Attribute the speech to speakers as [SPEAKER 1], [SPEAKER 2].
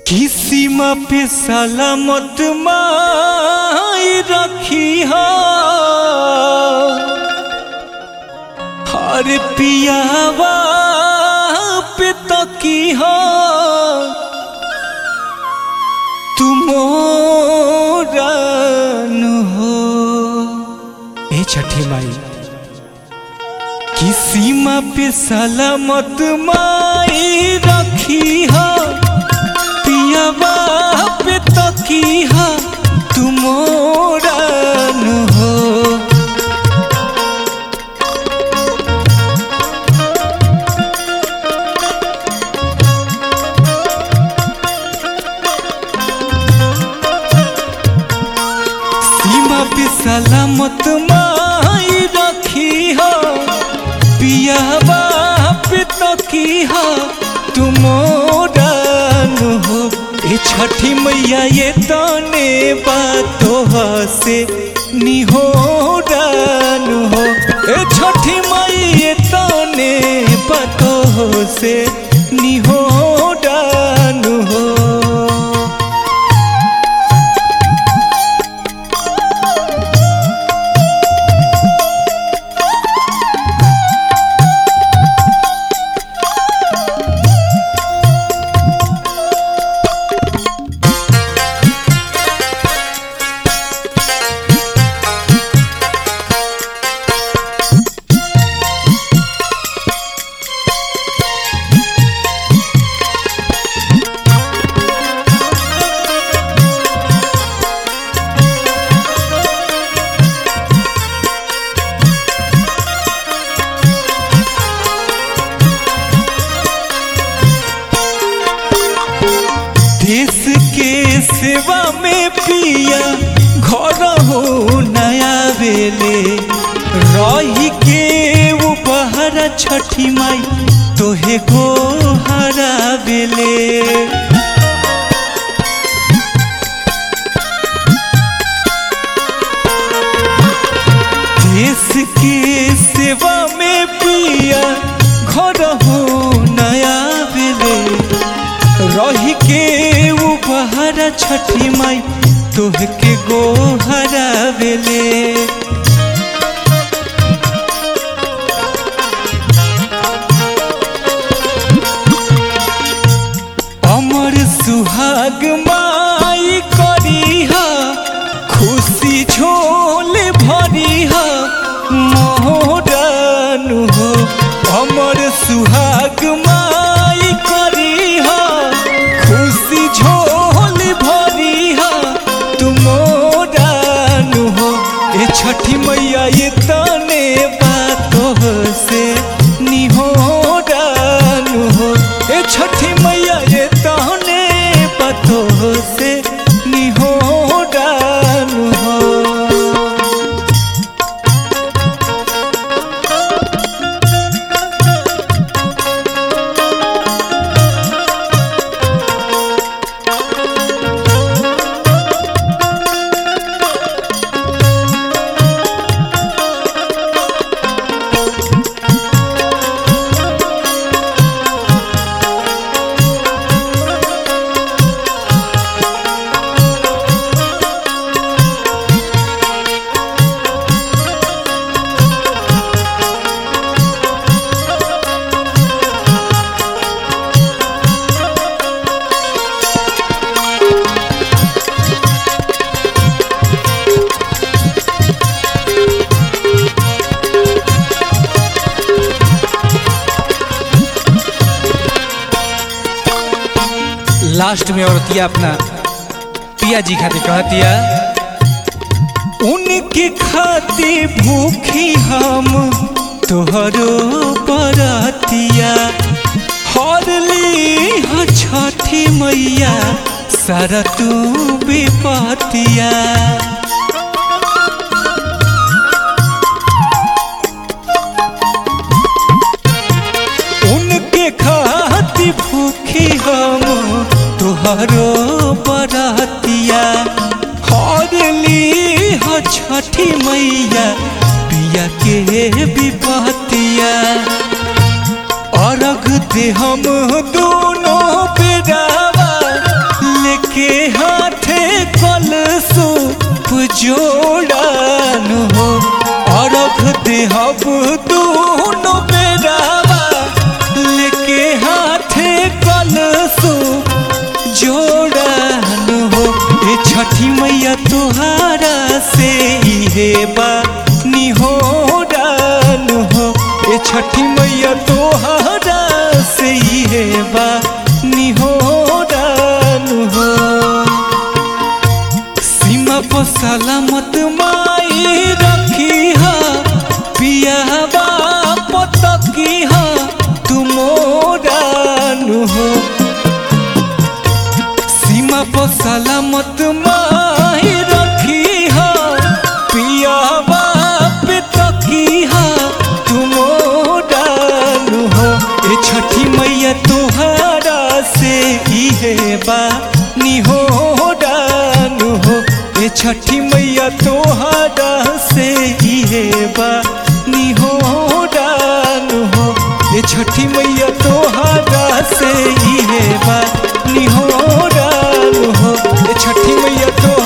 [SPEAKER 1] किसीमा पे सलामत माई रखी हो हर पियावा पे तकी हो तुमोरन हो ए छठी माई किसीमा पे सलामत माई रखी हो पियावा पे तकिया तुमोरन हो सीमा पे सलामत माई रखी हो पियावा पे तकिया तुमोरन हो ए छठी मैया ये तने बातों से निहोरन हो ए छठी मैया ये तने बातों से निहोरन हो देश के सेवा में पिया घर हो नया बेले रही के वो बहरा छठी माई तोहे गो हरा बेले देश के सेवा में पिया घर हो नया बेले रही के वो बहरा छठी माई तोह के गो हरा बेले अमर सुहाग माई करीहा खुशी झोल भरीहा मोहरन हो अमर सुहाग माई करीहा खुशी झोल भरीहा तुमोरन हो ए छठी मैया ये तने बातों से निहोरन हो ए छठी मैया ये तने बातों से निहोरन हो लास्ट में औरतिया अपना पिया जी खातिर कहतिया उनके खाती भूखी हम तोहरो बरतिया हरली ह छठी मैया सारा तू विपतिया उनके खाती भूखी हम तुहरो बरतिया हरली ह छठी मैया पिया के विपतिया अर्घ दे हम दोनों बेरावा जोड़न हो अरख देहब दोनों बेरावा लेके हाथे कलसो जोड़न हो ए छठी मैया तुहारा से इहे बा निहोरन हो ए छठी मैया तुहारा से इहे बा निहोरन हो सीमा पर सलामत माई रखी हा पियावा पतकी हा तुमोरान हो सीमा पर सलामत माई रखी हा पियावा पतकी हा तुमोरान हो ए छठी मैया तोहरा से इहे बा निहोरान हो ए छठी मैया तोहरा से इहे बा निहोरान हो ए छठी मैया तोहरा से इहे बा निहोरान हो ए छठी मैया तो